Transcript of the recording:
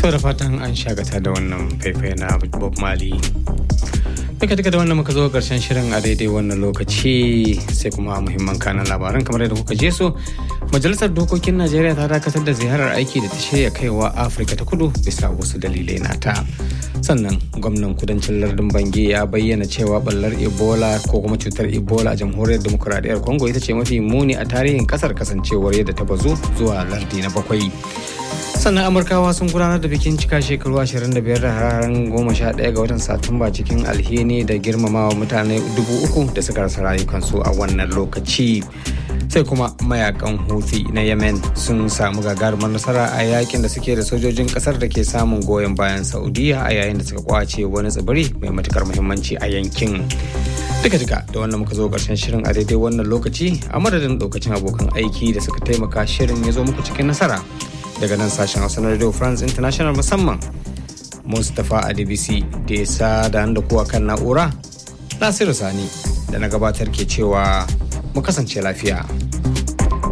To da fatan an shagata da wannan faifai na Bob Marley. Duka duka da wannan muka zo karshen shirin a daidai wannan lokaci sai kuma muhimman kanan labaran kamar yadda kuka je su. Majalisar Dokokin Najeriya ta dakatar da ziyarar aiki da ta shirya kaiwa Afirka ta kudu bisa wasu dalilai nata. Sannan gwamnan kudancin lardin Bangi ya bayyana cewa ballar Ebola ko kuma cutar Ebola a jamhuriyar demokuraɗiyyar Congo ita ce mafi muni a tarihin kasar kasancewar yadda ta bazu zuwa lardi na bakwai. sannan amurkawa sun gudanar da bikin cika shekaru 25 da hararen 11 ga watan satumba cikin alheri da girmamawa mutane dubu uku da suka rasa rayukansu a wannan lokaci sai kuma mayakan houthi na yemen sun samu gagarumar nasara a yakin da suke da sojojin kasar da ke samun goyon bayan saudiya a yayin da suka kwace wani tsibiri mai matukar muhimmanci a yankin duka duka da wannan muka zo karshen shirin a daidai wannan lokaci a madadin lokacin abokan aiki da suka taimaka shirin ya zo muku cikin nasara daga nan sashen hausa na radio france international musamman mustapha adebisi da ya sa da da kuwa kan na'ura nasiru sani da na gabatar ke cewa mu kasance lafiya